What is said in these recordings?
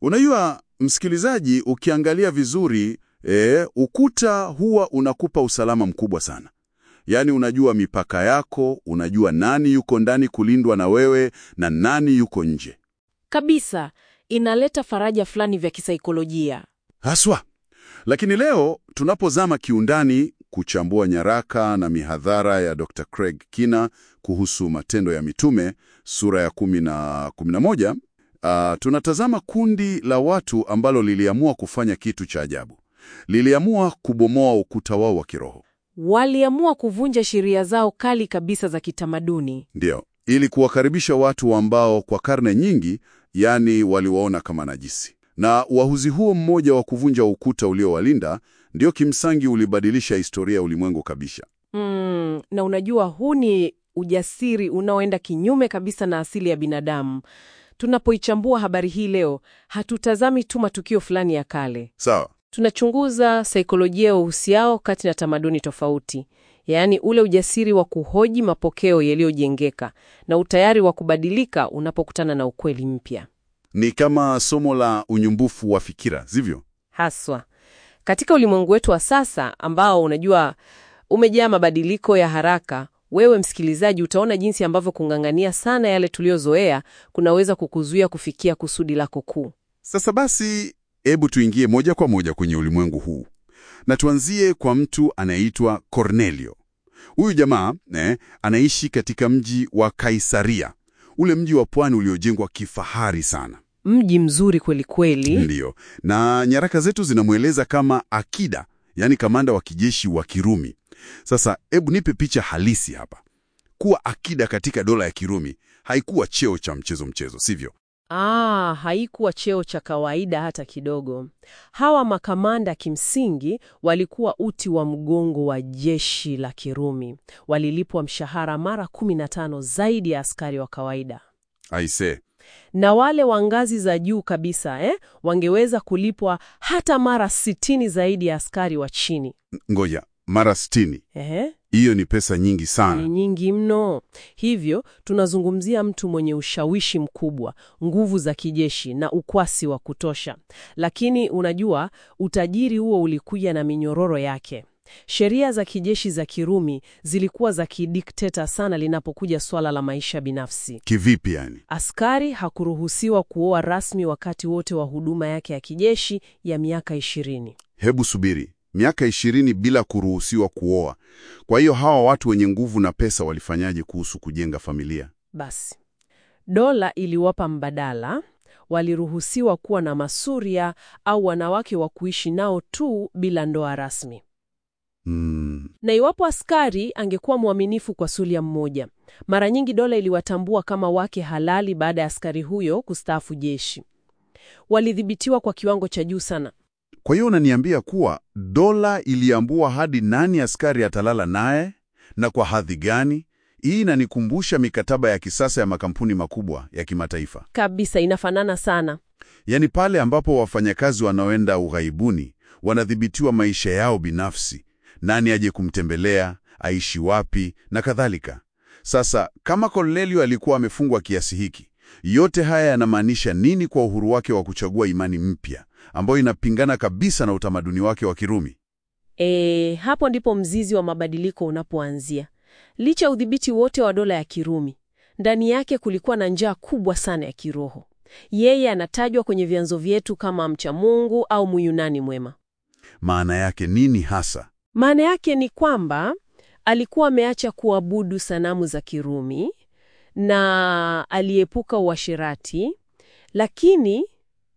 Unajua msikilizaji, ukiangalia vizuri e, ukuta huwa unakupa usalama mkubwa sana. Yaani unajua mipaka yako, unajua nani yuko ndani kulindwa na wewe na nani yuko nje. Kabisa, inaleta faraja fulani vya kisaikolojia. Haswa. Lakini leo tunapozama kiundani kuchambua nyaraka na mihadhara ya Dr. Craig Kina kuhusu Matendo ya Mitume sura ya kumi na kumi na moja, ah, tunatazama kundi la watu ambalo liliamua kufanya kitu cha ajabu. Liliamua kubomoa ukuta wao wa kiroho. Waliamua kuvunja sheria zao kali kabisa za kitamaduni. Ndiyo, ili kuwakaribisha watu ambao kwa karne nyingi, yani waliwaona kama najisi. Na uahuzi huo mmoja wa kuvunja ukuta uliowalinda ndio kimsingi ulibadilisha historia ya ulimwengu kabisa. Mm, na unajua huu ni ujasiri unaoenda kinyume kabisa na asili ya binadamu. Tunapoichambua habari hii leo, hatutazami tu matukio fulani ya kale. Sawa. Tunachunguza saikolojia ya uhusiano kati na tamaduni tofauti, yaani ule ujasiri wa kuhoji mapokeo yaliyojengeka na utayari wa kubadilika unapokutana na ukweli mpya. Ni kama somo la unyumbufu wa fikira, sivyo? Haswa katika ulimwengu wetu wa sasa ambao unajua umejaa mabadiliko ya haraka, wewe msikilizaji, utaona jinsi ambavyo kung'ang'ania sana yale tuliyozoea kunaweza kukuzuia kufikia kusudi lako kuu. Sasa basi, hebu tuingie moja kwa moja kwenye ulimwengu huu na tuanzie kwa mtu anayeitwa Cornelio. Huyu jamaa eh, anaishi katika mji wa Kaisaria, ule mji wa pwani uliojengwa kifahari sana. Mji mzuri kweli kweli. Ndiyo, na nyaraka zetu zinamweleza kama akida, yaani kamanda wa kijeshi wa Kirumi. Sasa hebu nipe picha halisi hapa. Kuwa akida katika dola ya Kirumi haikuwa cheo cha mchezo mchezo, sivyo? Ah, haikuwa cheo cha kawaida hata kidogo. Hawa makamanda kimsingi walikuwa uti wa mgongo wa jeshi la Kirumi. Walilipwa mshahara mara 15 zaidi ya askari wa kawaida. Aise, Na wale wa ngazi za juu kabisa eh, wangeweza kulipwa hata mara 60 zaidi ya askari wa chini. ngoja, mara sitini. Ehe. Hiyo ni pesa nyingi Ni sana. nyingi mno. Hivyo tunazungumzia mtu mwenye ushawishi mkubwa, nguvu za kijeshi na ukwasi wa kutosha. Lakini unajua, utajiri huo ulikuja na minyororo yake. Sheria za kijeshi za Kirumi zilikuwa za kidikteta sana linapokuja swala la maisha binafsi. Kivipi yani? Askari hakuruhusiwa kuoa rasmi wakati wote wa huduma yake ya kijeshi ya miaka ishirini. Hebu subiri, miaka ishirini bila kuruhusiwa kuoa. Kwa hiyo hawa watu wenye nguvu na pesa walifanyaje kuhusu kujenga familia? Basi dola iliwapa mbadala. Waliruhusiwa kuwa na masuria au wanawake wa kuishi nao tu bila ndoa rasmi. Hmm, Na iwapo askari angekuwa mwaminifu kwa sulia mmoja, mara nyingi dola iliwatambua kama wake halali baada ya askari huyo kustaafu jeshi. Walidhibitiwa kwa kiwango cha juu sana. Kwa hiyo unaniambia kuwa dola iliambua hadi nani askari atalala naye na kwa hadhi gani? Hii inanikumbusha mikataba ya kisasa ya makampuni makubwa ya kimataifa, Kabisa, inafanana sana. yaani pale ambapo wafanyakazi wanaoenda ughaibuni wanadhibitiwa maisha yao binafsi, nani aje kumtembelea, aishi wapi na kadhalika. Sasa kama Cornelio alikuwa amefungwa kiasi hiki, yote haya yanamaanisha nini kwa uhuru wake wa kuchagua imani mpya ambayo inapingana kabisa na utamaduni wake wa Kirumi? E, hapo ndipo mzizi wa mabadiliko unapoanzia. Licha ya udhibiti wote wa dola ya Kirumi, ndani yake kulikuwa na njaa kubwa sana ya kiroho. Yeye anatajwa kwenye vyanzo vyetu kama mcha Mungu au Muyunani mwema. Maana yake nini hasa? Maana yake ni kwamba alikuwa ameacha kuabudu sanamu za Kirumi na aliepuka uasherati, lakini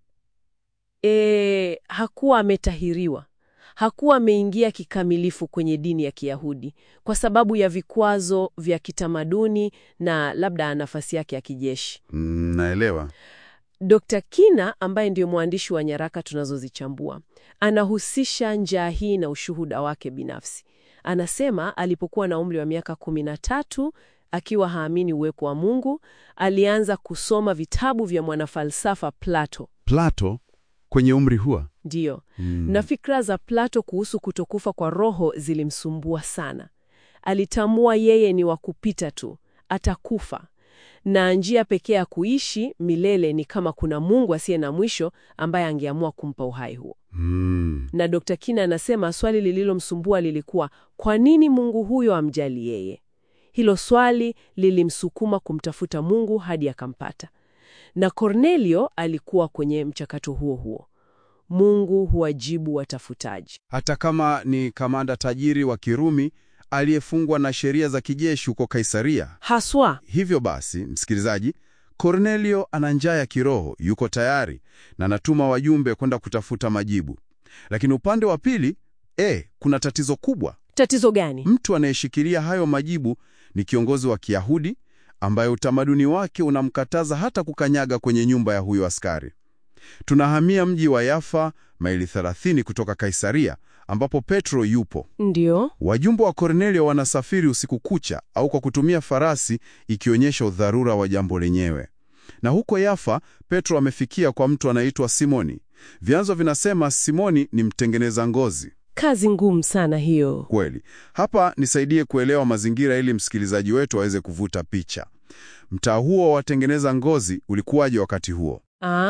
e, hakuwa ametahiriwa. Hakuwa ameingia kikamilifu kwenye dini ya Kiyahudi kwa sababu ya vikwazo vya kitamaduni na labda nafasi yake ya kijeshi. Mm, naelewa. Dr. Kina ambaye ndiyo mwandishi wa nyaraka tunazozichambua anahusisha njaa hii na ushuhuda wake binafsi. Anasema alipokuwa na umri wa miaka kumi na tatu akiwa haamini uwepo wa Mungu, alianza kusoma vitabu vya mwanafalsafa Plato. Plato kwenye umri huo? Ndiyo, Mm. na fikra za Plato kuhusu kutokufa kwa roho zilimsumbua sana. Alitambua yeye ni wa kupita tu, atakufa. na njia pekee ya kuishi milele ni kama kuna Mungu asiye na mwisho ambaye angeamua kumpa uhai huo. Hmm. Na Dr. Kina anasema swali lililomsumbua lilikuwa kwa nini Mungu huyo amjali yeye? Hilo swali lilimsukuma kumtafuta Mungu hadi akampata. Na Cornelio alikuwa kwenye mchakato huo huo. Mungu huwajibu watafutaji. Hata kama ni kamanda tajiri wa Kirumi aliyefungwa na sheria za kijeshi huko Kaisaria. Haswa Hivyo basi, msikilizaji, Kornelio ana njaa ya kiroho, yuko tayari na anatuma wajumbe kwenda kutafuta majibu. Lakini upande wa pili, eh, kuna tatizo kubwa. tatizo gani? Mtu anayeshikilia hayo majibu ni kiongozi wa Kiyahudi ambaye utamaduni wake unamkataza hata kukanyaga kwenye nyumba ya huyo askari. Tunahamia mji wa Yafa, maili 30 kutoka Kaisaria, ambapo Petro yupo. Ndio. Wajumbe wa Kornelio wanasafiri usiku kucha au kwa kutumia farasi, ikionyesha udharura wa jambo lenyewe. Na huko Yafa, Petro amefikia kwa mtu anaitwa Simoni. Vyanzo vinasema Simoni ni mtengeneza ngozi. Kazi ngumu sana hiyo. Kweli. Hapa nisaidie kuelewa mazingira ili msikilizaji wetu aweze kuvuta picha. Mtaa huo wa watengeneza ngozi ulikuwaje wakati huo?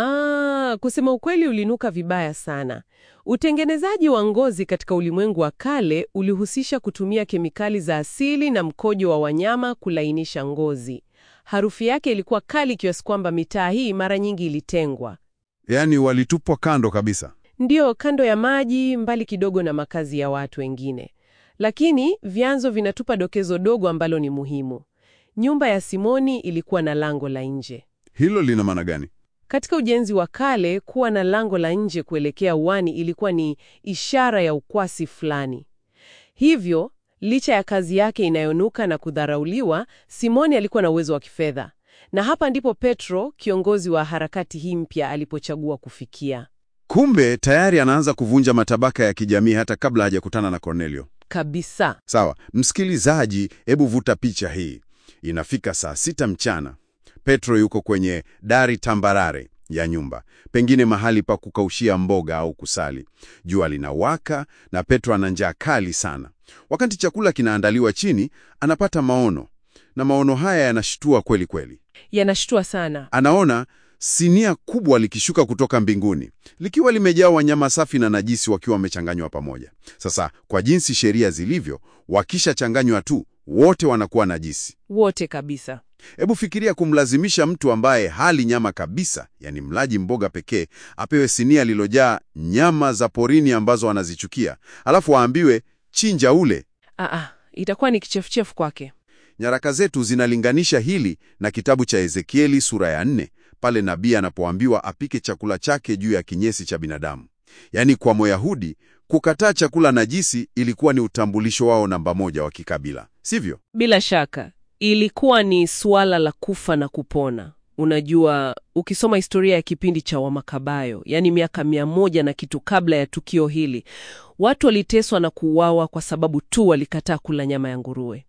Ah, kusema ukweli ulinuka vibaya sana. Utengenezaji wa ngozi katika ulimwengu wa kale ulihusisha kutumia kemikali za asili na mkojo wa wanyama kulainisha ngozi. Harufu yake ilikuwa kali kiasi kwamba mitaa hii mara nyingi ilitengwa. Yaani walitupwa kando kabisa. Ndiyo, kando ya maji, mbali kidogo na makazi ya watu wengine. Lakini vyanzo vinatupa dokezo dogo ambalo ni muhimu. Nyumba ya Simoni ilikuwa na lango la nje. Hilo lina maana gani? Katika ujenzi wa kale, kuwa na lango la nje kuelekea uani ilikuwa ni ishara ya ukwasi fulani. Hivyo, licha ya kazi yake inayonuka na kudharauliwa, Simoni alikuwa na uwezo wa kifedha. Na hapa ndipo Petro, kiongozi wa harakati hii mpya, alipochagua kufikia. Kumbe tayari anaanza kuvunja matabaka ya kijamii hata kabla hajakutana na Kornelio. Kabisa. Sawa, msikilizaji, hebu vuta picha hii. Inafika saa sita mchana. Petro yuko kwenye dari tambarare ya nyumba, pengine mahali pa kukaushia mboga au kusali. Jua linawaka na Petro ana njaa kali sana. Wakati chakula kinaandaliwa chini, anapata maono, na maono haya yanashtua kweli kweli. Yanashtua sana. Anaona sinia kubwa likishuka kutoka mbinguni likiwa limejaa wanyama safi na najisi wakiwa wamechanganywa pamoja. Sasa kwa jinsi sheria zilivyo, wakishachanganywa tu wote wanakuwa najisi. Wote kabisa. Hebu fikiria kumlazimisha mtu ambaye hali nyama kabisa, yani mlaji mboga pekee, apewe sinia lilojaa nyama za porini ambazo anazichukia, alafu aambiwe chinja ule. Aa, itakuwa ni kichefuchefu kwake. Nyaraka zetu zinalinganisha hili na kitabu cha Ezekieli sura ya nne pale nabii anapoambiwa apike chakula chake juu ya kinyesi cha binadamu. Yaani kwa Myahudi kukataa chakula najisi ilikuwa ni utambulisho wao namba moja wa kikabila, sivyo? Bila shaka ilikuwa ni suala la kufa na kupona. Unajua, ukisoma historia ya kipindi cha Wamakabayo, yaani miaka mia moja na kitu kabla ya tukio hili, watu waliteswa na kuuawa kwa sababu tu walikataa kula nyama ya nguruwe.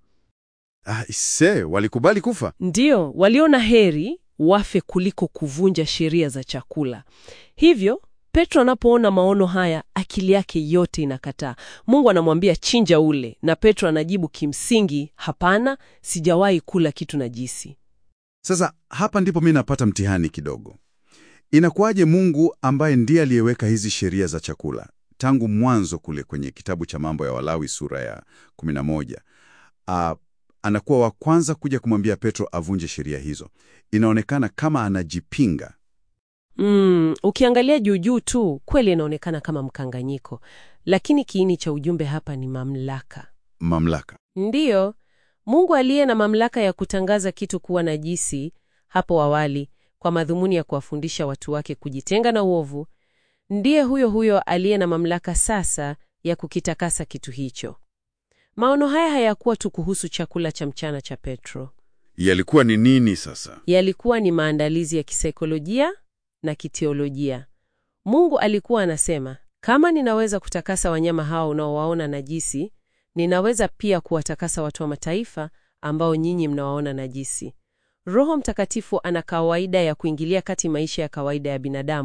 Ah, ise, walikubali kufa. Ndiyo, waliona heri wafe kuliko kuvunja sheria za chakula. Hivyo Petro anapoona maono haya, akili yake yote inakataa. Mungu anamwambia chinja ule, na Petro anajibu kimsingi, hapana, sijawahi kula kitu najisi. Sasa hapa ndipo mimi napata mtihani kidogo. Inakuwaje Mungu ambaye ndiye aliyeweka hizi sheria za chakula tangu mwanzo kule kwenye kitabu cha Mambo ya Walawi sura ya 11 ah, anakuwa wa kwanza kuja kumwambia Petro avunje sheria hizo? Inaonekana kama anajipinga. Mm, ukiangalia juujuu tu kweli inaonekana kama mkanganyiko, lakini kiini cha ujumbe hapa ni mamlaka. Mamlaka. Ndiyo, Mungu aliye na mamlaka ya kutangaza kitu kuwa najisi hapo awali kwa madhumuni ya kuwafundisha watu wake kujitenga na uovu, ndiye huyo huyo aliye na mamlaka sasa ya kukitakasa kitu hicho. Maono haya hayakuwa tu kuhusu chakula cha mchana cha Petro. Yalikuwa ni nini sasa? Yalikuwa ni maandalizi ya kisaikolojia na kiteolojia. Mungu alikuwa anasema, kama ninaweza kutakasa wanyama hao unaowaona najisi, ninaweza pia kuwatakasa watu wa mataifa ambao nyinyi mnawaona najisi. Roho Mtakatifu ana kawaida ya kuingilia kati maisha ya kawaida ya binadamu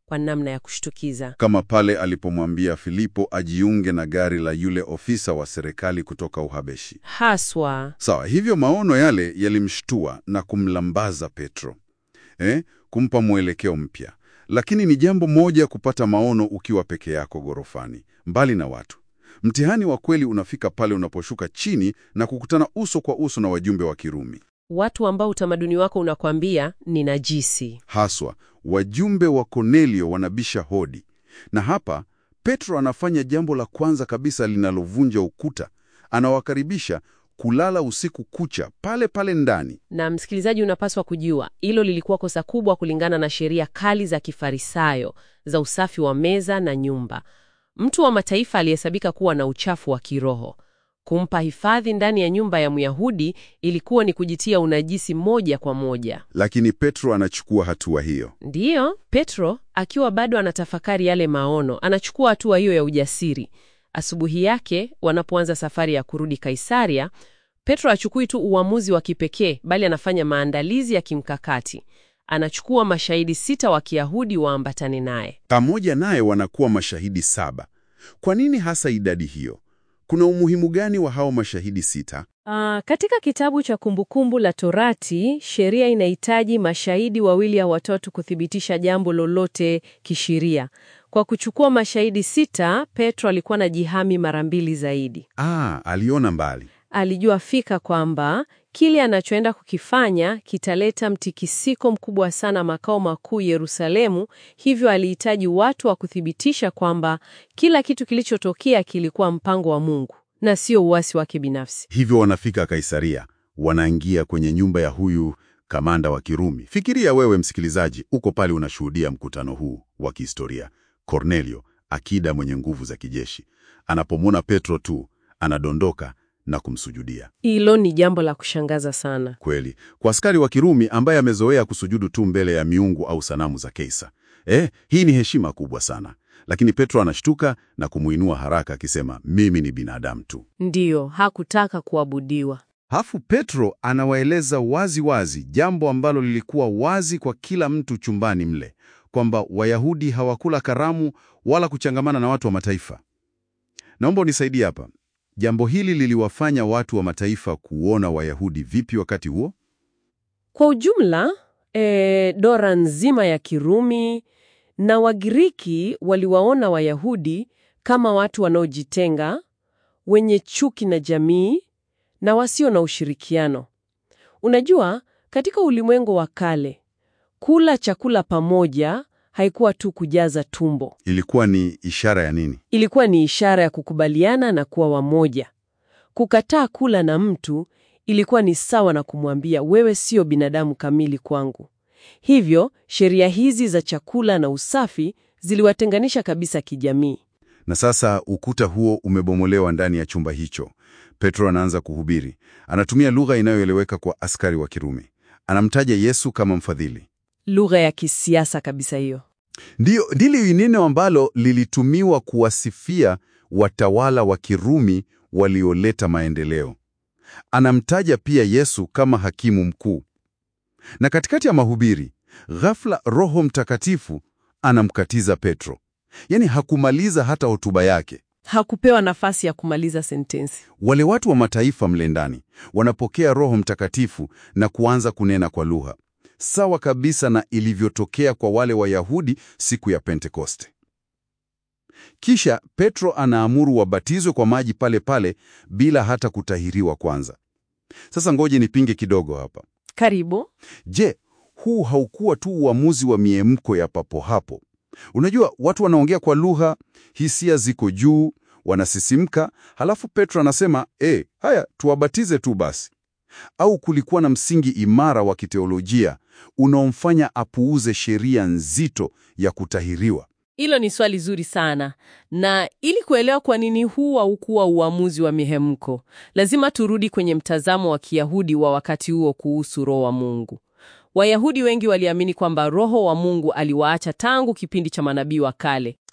kwa namna ya kushtukiza. Kama pale alipomwambia Filipo ajiunge na gari la yule ofisa wa serikali kutoka Uhabeshi. Haswa Sawa, hivyo maono yale yalimshtua na kumlambaza Petro, eh, kumpa mwelekeo mpya. Lakini ni jambo moja kupata maono ukiwa peke yako ghorofani, mbali na watu. Mtihani wa kweli unafika pale unaposhuka chini na kukutana uso kwa uso na wajumbe wa Kirumi, watu ambao utamaduni wako unakwambia ni najisi. haswa wajumbe wa Kornelio wanabisha hodi. Na hapa Petro anafanya jambo la kwanza kabisa linalovunja ukuta. Anawakaribisha kulala usiku kucha pale pale ndani. Na msikilizaji, unapaswa kujua hilo lilikuwa kosa kubwa kulingana na sheria kali za Kifarisayo za usafi wa meza na nyumba. Mtu wa mataifa aliyehesabika kuwa na uchafu wa kiroho. Kumpa hifadhi ndani ya nyumba ya Myahudi ilikuwa ni kujitia unajisi moja kwa moja. Lakini Petro anachukua hatua hiyo. Ndiyo, Petro akiwa bado anatafakari yale maono, anachukua hatua hiyo ya ujasiri. Asubuhi yake wanapoanza safari ya kurudi Kaisaria, Petro hachukui tu uamuzi wa kipekee, bali anafanya maandalizi ya kimkakati. Anachukua mashahidi sita wa Kiyahudi waambatane naye. Pamoja naye wanakuwa mashahidi saba. Kwa nini hasa idadi hiyo? Kuna umuhimu gani wa hao mashahidi sita? Ah, katika kitabu cha Kumbukumbu la Torati, sheria inahitaji mashahidi wawili au watatu kuthibitisha jambo lolote kisheria. Kwa kuchukua mashahidi sita, Petro alikuwa na jihami mara mbili zaidi. Ah, aliona mbali. Alijua fika kwamba kile anachoenda kukifanya kitaleta mtikisiko mkubwa sana makao makuu Yerusalemu, hivyo alihitaji watu wa kuthibitisha kwamba kila kitu kilichotokea kilikuwa mpango wa Mungu na sio uasi wake binafsi. Hivyo wanafika Kaisaria, wanaingia kwenye nyumba ya huyu kamanda wa Kirumi. Fikiria wewe msikilizaji, uko pale unashuhudia mkutano huu wa kihistoria. Kornelio, akida mwenye nguvu za kijeshi, anapomwona Petro tu anadondoka na kumsujudia. Hilo ni jambo la kushangaza sana. Kweli, kwa askari wa Kirumi ambaye amezoea kusujudu tu mbele ya miungu au sanamu za Kaisa, eh, hii ni heshima kubwa sana. Lakini Petro anashtuka na kumuinua haraka akisema, mimi ni binadamu tu. Ndiyo, hakutaka kuabudiwa. Hafu Petro anawaeleza wazi wazi jambo ambalo lilikuwa wazi kwa kila mtu chumbani mle, kwamba Wayahudi hawakula karamu wala kuchangamana na watu wa mataifa. Naomba unisaidie hapa. Jambo hili liliwafanya watu wa mataifa kuona Wayahudi vipi wakati huo? Kwa ujumla, e, dora nzima ya Kirumi na Wagiriki waliwaona Wayahudi kama watu wanaojitenga, wenye chuki na jamii na wasio na ushirikiano. Unajua, katika ulimwengu wa kale, kula chakula pamoja haikuwa tu kujaza tumbo. Ilikuwa ni ishara ya nini? Ilikuwa ni ishara ya kukubaliana na kuwa wamoja. Kukataa kula na mtu ilikuwa ni sawa na kumwambia wewe sio binadamu kamili kwangu. Hivyo, sheria hizi za chakula na usafi ziliwatenganisha kabisa kijamii. Na sasa ukuta huo umebomolewa ndani ya chumba hicho. Petro anaanza kuhubiri. Anatumia lugha inayoeleweka kwa askari wa Kirumi. Anamtaja Yesu kama mfadhili. Lugha ya kisiasa kabisa hiyo. Ndiyo, ndilo neno ambalo lilitumiwa kuwasifia watawala wa Kirumi walioleta maendeleo. Anamtaja pia Yesu kama hakimu mkuu. Na katikati ya mahubiri, ghafla Roho Mtakatifu anamkatiza Petro. Yaani hakumaliza hata hotuba yake. Hakupewa nafasi ya kumaliza sentensi. Wale watu wa mataifa mle ndani wanapokea Roho Mtakatifu na kuanza kunena kwa lugha, sawa kabisa na ilivyotokea kwa wale Wayahudi siku ya Pentekoste. Kisha Petro anaamuru wabatizwe kwa maji pale pale bila hata kutahiriwa kwanza. Sasa ngoje nipinge kidogo hapa. Karibu. Je, huu haukuwa tu uamuzi wa miemko ya papo hapo? Unajua, watu wanaongea kwa lugha, hisia ziko juu, wanasisimka, halafu Petro anasema e, haya tuwabatize tu basi. Au kulikuwa na msingi imara wa kiteolojia unaomfanya apuuze sheria nzito ya kutahiriwa? Hilo ni swali zuri sana, na ili kuelewa kwa nini huu haukuwa uamuzi wa mihemko, lazima turudi kwenye mtazamo wa Kiyahudi wa wakati huo kuhusu Roho wa Mungu. Wayahudi wengi waliamini kwamba Roho wa Mungu aliwaacha tangu kipindi cha manabii wa kale.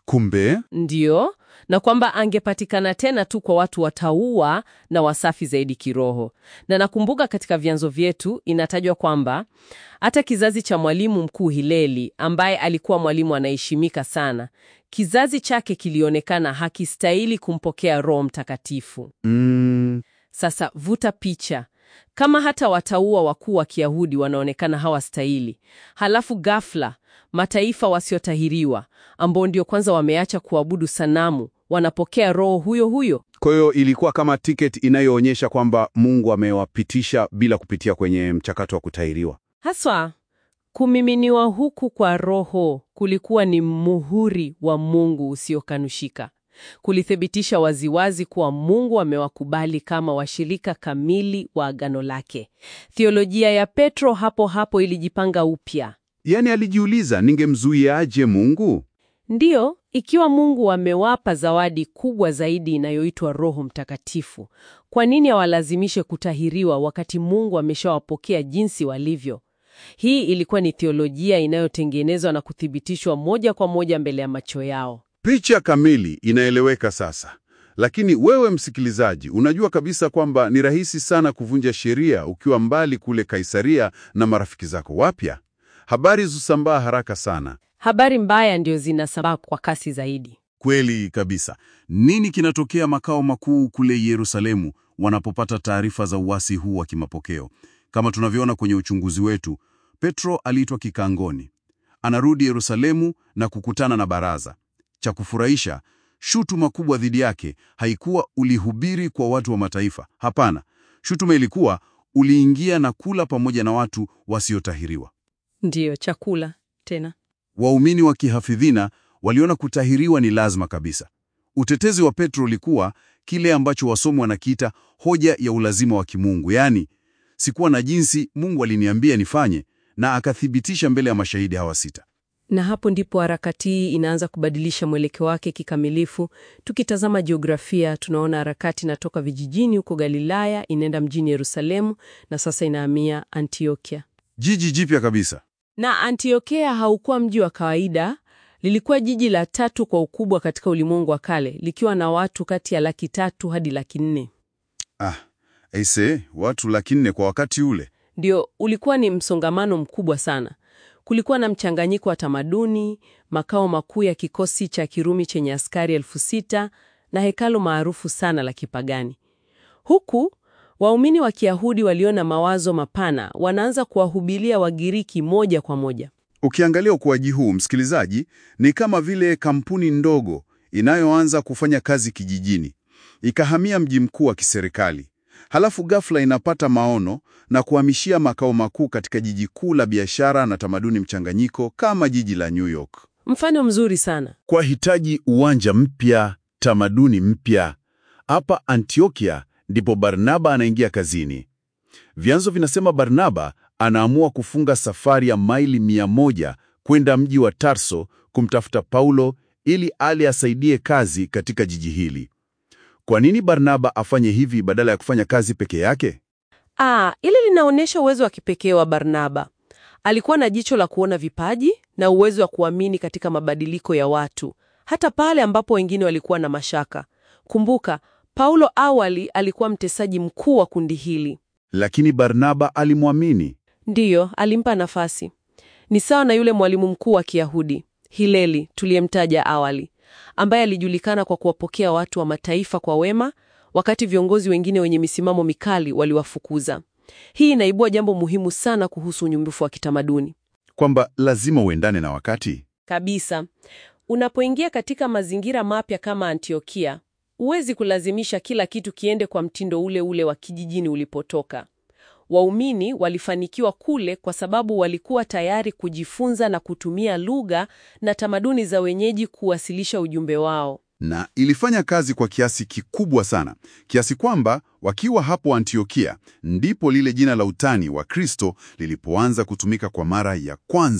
Kumbe Ndiyo, na kwamba angepatikana tena tu kwa watu wataua na wasafi zaidi kiroho. Na nakumbuka katika vyanzo vyetu inatajwa kwamba hata kizazi cha mwalimu mkuu Hileli, ambaye alikuwa mwalimu anaheshimika sana, kizazi chake kilionekana hakistahili kumpokea Roho Mtakatifu. mm, Sasa vuta picha, kama hata wataua wakuu wa Kiyahudi wanaonekana hawastahili, halafu ghafla mataifa wasiotahiriwa ambao ndio kwanza wameacha kuabudu sanamu wanapokea roho huyo huyo. Kwa hiyo ilikuwa kama tiketi inayoonyesha kwamba Mungu amewapitisha bila kupitia kwenye mchakato wa kutahiriwa. Haswa kumiminiwa huku kwa Roho kulikuwa ni muhuri wa Mungu usiokanushika. Kulithibitisha waziwazi kuwa Mungu amewakubali kama washirika kamili wa agano lake. Theolojia ya Petro hapo hapo ilijipanga upya. Yaani alijiuliza, ningemzuiaje Mungu? Ndiyo, ikiwa Mungu amewapa zawadi kubwa zaidi inayoitwa Roho Mtakatifu, kwa nini awalazimishe kutahiriwa wakati Mungu ameshawapokea jinsi walivyo? Hii ilikuwa ni theolojia inayotengenezwa na kuthibitishwa moja kwa moja mbele ya macho yao. picha kamili inaeleweka sasa. Lakini wewe msikilizaji, unajua kabisa kwamba ni rahisi sana kuvunja sheria ukiwa mbali kule Kaisaria na marafiki zako wapya. Habari zusambaa haraka sana. Habari mbaya ndio zinasambaa kwa kasi zaidi. Kweli kabisa. Nini kinatokea makao makuu kule Yerusalemu wanapopata taarifa za uasi huu wa kimapokeo? Kama tunavyoona kwenye uchunguzi wetu, Petro aliitwa kikangoni. Anarudi Yerusalemu na kukutana na baraza. Cha kufurahisha, shutuma kubwa dhidi yake haikuwa ulihubiri kwa watu wa mataifa. Hapana, shutuma ilikuwa uliingia na kula pamoja na watu wasiotahiriwa. Ndiyo, chakula tena. Waumini wa kihafidhina waliona kutahiriwa ni lazima kabisa. Utetezi wa Petro ulikuwa kile ambacho wasomi wanakiita hoja ya ulazima wa kimungu, yaani sikuwa na jinsi, Mungu aliniambia nifanye, na akathibitisha mbele ya mashahidi hawa sita. Na hapo ndipo harakati hii inaanza kubadilisha mwelekeo wake kikamilifu. Tukitazama jiografia, tunaona harakati inatoka vijijini huko Galilaya, inaenda mjini Yerusalemu na sasa inahamia Antiokia. Jiji jipya kabisa. Na Antiokia haukuwa mji wa kawaida, lilikuwa jiji la tatu kwa ukubwa katika ulimwengu wa kale, likiwa na watu kati ya laki tatu hadi laki nne. Ah, aise, watu laki nne kwa wakati ule. Ndio, ulikuwa ni msongamano mkubwa sana. Kulikuwa na mchanganyiko wa tamaduni, makao makuu ya kikosi cha Kirumi chenye askari elfu sita na hekalo maarufu sana la kipagani. Huku waumini wa Kiyahudi waliona mawazo mapana, wanaanza kuwahubiria Wagiriki moja kwa moja. Ukiangalia ukuaji huu, msikilizaji, ni kama vile kampuni ndogo inayoanza kufanya kazi kijijini, ikahamia mji mkuu wa kiserikali, halafu ghafla inapata maono na kuhamishia makao makuu katika jiji kuu la biashara na tamaduni mchanganyiko kama jiji la New York. Mfano mzuri sana. Kwa hitaji uwanja mpya, tamaduni mpya. Hapa Antiokia ndipo Barnaba anaingia kazini. Vyanzo vinasema Barnaba anaamua kufunga safari ya maili mia moja kwenda mji wa Tarso kumtafuta Paulo ili ale asaidie kazi katika jiji hili. Kwa nini Barnaba afanye hivi badala ya kufanya kazi peke yake? Ah, ili linaonyesha uwezo wa kipekee wa Barnaba. Alikuwa na jicho la kuona vipaji na uwezo wa kuamini katika mabadiliko ya watu, hata pale ambapo wengine walikuwa na mashaka. Kumbuka, Paulo awali alikuwa mtesaji mkuu wa kundi hili. Lakini Barnaba alimwamini. Ndiyo, alimpa nafasi. Ni sawa na yule mwalimu mkuu wa Kiyahudi Hileli tuliyemtaja awali, ambaye alijulikana kwa kuwapokea watu wa mataifa kwa wema, wakati viongozi wengine wenye misimamo mikali waliwafukuza. Hii inaibua jambo muhimu sana kuhusu unyumbufu wa kitamaduni. Kwamba lazima uendane na wakati. Kabisa. Unapoingia katika mazingira mapya kama Antiokia, huwezi kulazimisha kila kitu kiende kwa mtindo ule ule wa kijijini ulipotoka. Waumini walifanikiwa kule kwa sababu walikuwa tayari kujifunza na kutumia lugha na tamaduni za wenyeji kuwasilisha ujumbe wao. na ilifanya kazi kwa kiasi kikubwa sana, kiasi kwamba wakiwa hapo Antiokia ndipo lile jina la utani wa Kristo lilipoanza kutumika kwa mara ya kwanza.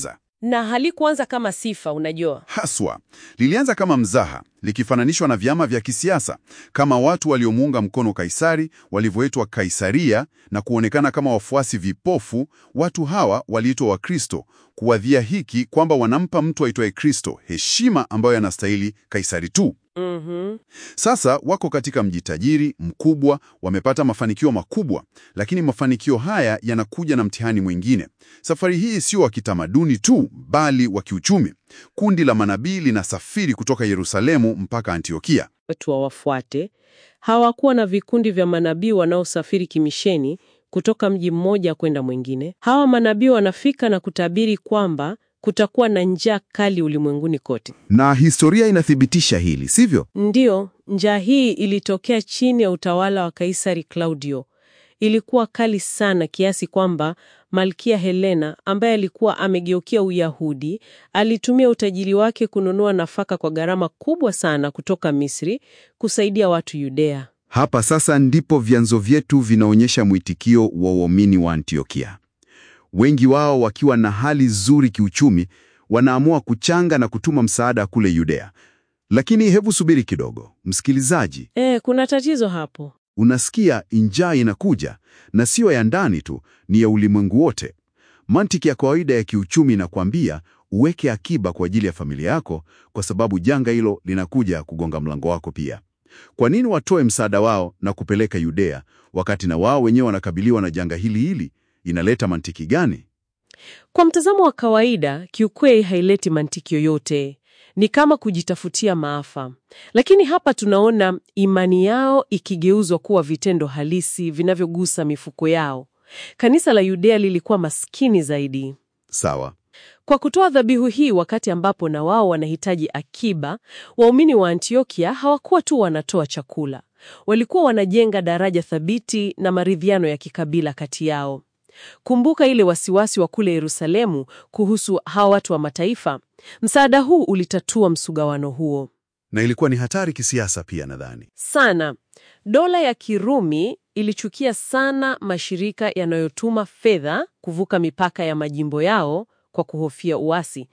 na halikuanza kama sifa, unajua. Haswa lilianza kama mzaha, likifananishwa na vyama vya kisiasa, kama watu waliomuunga mkono Kaisari walivyoitwa Kaisaria na kuonekana kama wafuasi vipofu. Watu hawa waliitwa Wakristo kuwadhia hiki kwamba wanampa mtu aitwaye Kristo heshima ambayo anastahili Kaisari tu. Mhm. Sasa wako katika mji tajiri mkubwa, wamepata mafanikio makubwa, lakini mafanikio haya yanakuja na mtihani mwingine. Safari hii sio wa kitamaduni tu, bali wa kiuchumi. Kundi la manabii linasafiri kutoka Yerusalemu mpaka Antiokia. Watu wawafuate. Hawakuwa na vikundi vya manabii wanaosafiri kimisheni kutoka mji mmoja kwenda mwingine. Hawa manabii wanafika na kutabiri kwamba kutakuwa na njaa kali ulimwenguni kote. Na historia inathibitisha hili, sivyo? Ndiyo, njaa hii ilitokea chini ya utawala wa Kaisari Claudio. Ilikuwa kali sana kiasi kwamba Malkia Helena ambaye alikuwa amegeukia Uyahudi alitumia utajiri wake kununua nafaka kwa gharama kubwa sana kutoka Misri kusaidia watu Yudea. Hapa sasa ndipo vyanzo vyetu vinaonyesha mwitikio wa waumini wa Antiokia. Wengi wao wakiwa na hali nzuri kiuchumi, wanaamua kuchanga na kutuma msaada kule Yudea. Lakini hebu subiri kidogo, msikilizaji. E, kuna tatizo hapo. Unasikia njaa inakuja, na siyo ya ndani tu, ni ya ulimwengu wote. Mantiki ya kawaida ya kiuchumi inakwambia uweke akiba kwa ajili ya familia yako, kwa sababu janga hilo linakuja kugonga mlango wako pia. Kwa nini watoe msaada wao na kupeleka Yudea wakati na wao wenyewe wanakabiliwa na janga hili hili? Inaleta mantiki gani? Kwa mtazamo wa kawaida, kiukweli haileti mantiki yoyote. Ni kama kujitafutia maafa. Lakini hapa tunaona imani yao ikigeuzwa kuwa vitendo halisi vinavyogusa mifuko yao. Kanisa la Yudea lilikuwa maskini zaidi. Sawa. Kwa kutoa dhabihu hii wakati ambapo na wao wanahitaji akiba, waumini wa Antiokia hawakuwa tu wanatoa chakula. Walikuwa wanajenga daraja thabiti na maridhiano ya kikabila kati yao. Kumbuka ile wasiwasi wa kule Yerusalemu kuhusu hawa watu wa mataifa. Msaada huu ulitatua msugawano huo Na ilikuwa ni hatari kisiasa pia, nadhani. sana. Dola ya Kirumi ilichukia sana mashirika yanayotuma fedha kuvuka mipaka ya majimbo yao kwa kuhofia uasi.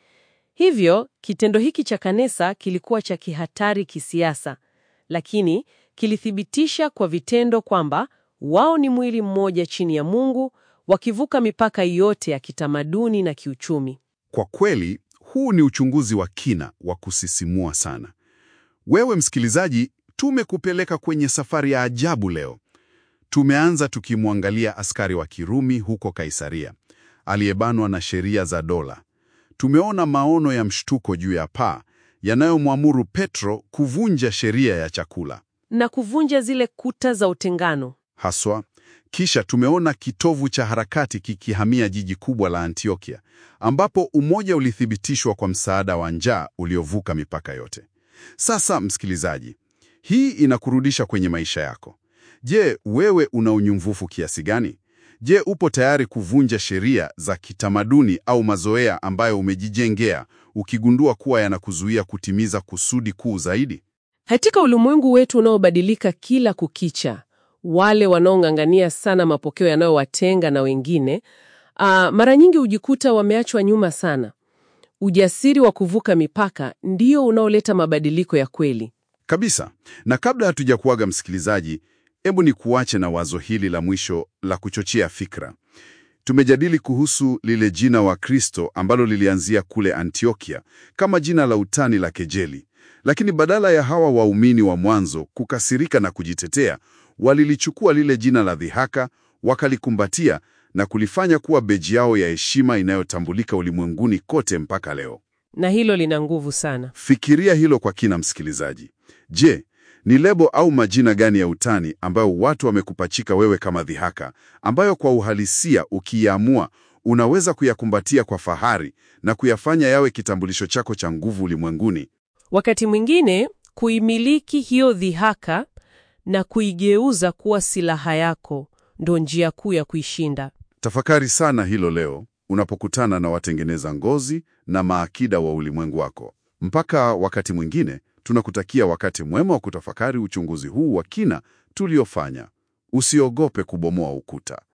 Hivyo kitendo hiki cha kanisa kilikuwa cha kihatari kisiasa, lakini kilithibitisha kwa vitendo kwamba wao ni mwili mmoja chini ya Mungu, wakivuka mipaka yote ya kitamaduni na kiuchumi. Kwa kweli, huu ni uchunguzi wa kina wa kusisimua sana. Wewe msikilizaji, tumekupeleka kwenye safari ya ajabu leo. Tumeanza tukimwangalia askari wa Kirumi huko Kaisaria, aliyebanwa na sheria za dola. Tumeona maono ya mshtuko juu ya paa yanayomwamuru Petro kuvunja sheria ya chakula na kuvunja zile kuta za utengano. haswa. Kisha tumeona kitovu cha harakati kikihamia jiji kubwa la Antiokia, ambapo umoja ulithibitishwa kwa msaada wa njaa uliovuka mipaka yote. Sasa msikilizaji, hii inakurudisha kwenye maisha yako. Je, wewe una unyumvufu kiasi gani? Je, upo tayari kuvunja sheria za kitamaduni au mazoea ambayo umejijengea ukigundua kuwa yanakuzuia kutimiza kusudi kuu zaidi? Katika ulimwengu wetu unaobadilika kila kukicha, wale wanaong'ang'ania sana mapokeo yanayowatenga na wengine, ah, mara nyingi hujikuta wameachwa nyuma sana. Ujasiri wa kuvuka mipaka ndio unaoleta mabadiliko ya kweli. Kabisa. Na kabla hatujakuaga msikilizaji, hebu ni kuache na wazo hili la mwisho la kuchochea fikra. Tumejadili kuhusu lile jina wa Kristo ambalo lilianzia kule Antiokia kama jina la utani la kejeli, lakini badala ya hawa waumini wa mwanzo kukasirika na kujitetea, walilichukua lile jina la dhihaka, wakalikumbatia na kulifanya kuwa beji yao ya heshima inayotambulika ulimwenguni kote mpaka leo. Na hilo lina nguvu sana. Fikiria hilo kwa kina, msikilizaji. Je, ni lebo au majina gani ya utani ambayo watu wamekupachika wewe kama dhihaka, ambayo kwa uhalisia ukiyaamua unaweza kuyakumbatia kwa fahari na kuyafanya yawe kitambulisho chako cha nguvu ulimwenguni? Wakati mwingine kuimiliki hiyo dhihaka na kuigeuza kuwa silaha yako ndo njia kuu ya kuishinda. Tafakari sana hilo leo unapokutana na watengeneza ngozi na maakida wa ulimwengu wako. Mpaka wakati mwingine, tunakutakia wakati mwema wa kutafakari uchunguzi huu wa kina tuliofanya. Usiogope kubomoa ukuta.